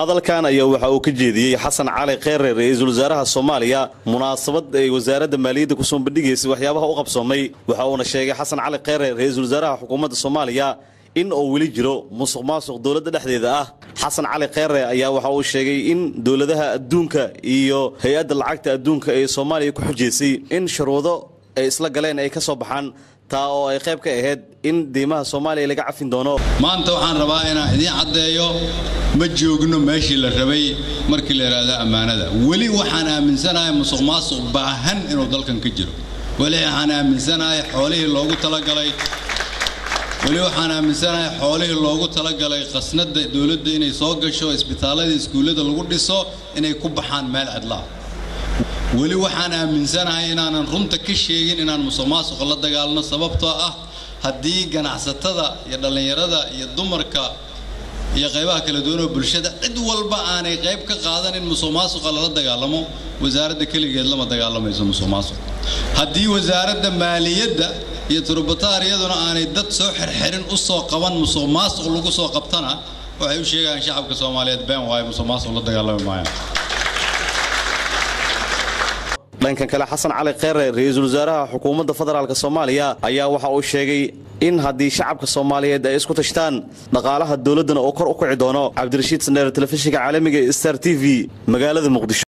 hadalkan ayaa waxa uu ka jeediyey xasan cali kheyre ra-iisul wasaaraha soomaaliya munaasabad ay wasaaradda maaliyadda ku soo bandhigaysay waxyaabaha u qabsoomay waxa uuna sheegay xasan cali kheyre ra-iisul wasaaraha xukuumadda soomaaliya in uu weli jiro musuq maasuq dowladda dhexdeeda ah xasan cali kheyre ayaa waxa uu sheegay in dowladaha adduunka iyo hay-adda lacagta adduunka ee soomaaliya ku xujaysay in shuruudo ay isla galeen ay ka soo baxaan taa oo ay qayb ka ahayd in deymaha soomaaliya laga cafin doono maanta waxaan rabaa inaan idiin caddeeyo ma joogno meeshii la rabay markii la yidhaahdo ammaanada weli waxaan aaminsanahay musuq maasuq baahan inuu dalkan ka jiro weli waxaan aaminsanahay xoolihii loogu talagalay weli waxaan aaminsanahay xoolihii loogu talagalay khasnadda dowladda inay soo gasho isbitaallada iskuullada lagu dhiso inay ku baxaan meel cidlaa weli waxaan aaminsanahay inaanan runta ka sheegin inaan musuq maasuqa la dagaalno sababtoo ah haddii ganacsatada iyo dhallinyarada iyo dumarka iyo qaybaha kala duwanoo bulshada cid walba aanay qayb ka qaadan in musuq maasuqa lala dagaalamo wasaaradda keligeed lama dagaalamayso musuq maasuq haddii wasaaradda maaliyadda iyo turubataariyaduna aanay dad soo xirxirin u soo qaban musuq maasuq lagu soo qabtana waxay u sheegayaan shacabka soomaaliyeed been waayo musuq maasuq la dagaalami maayaan dhankan kale xasan cali kheyre ra-iisul wasaaraha xukuumadda federaalk soomaaliya ayaa waxa uu sheegay in haddii shacabka soomaaliyeed ay isku tashtaan dhaqaalaha dowladdana oo kor u kici doono cabdirashiid saneer telefishinka caalamiga star t v magaalada muqdisho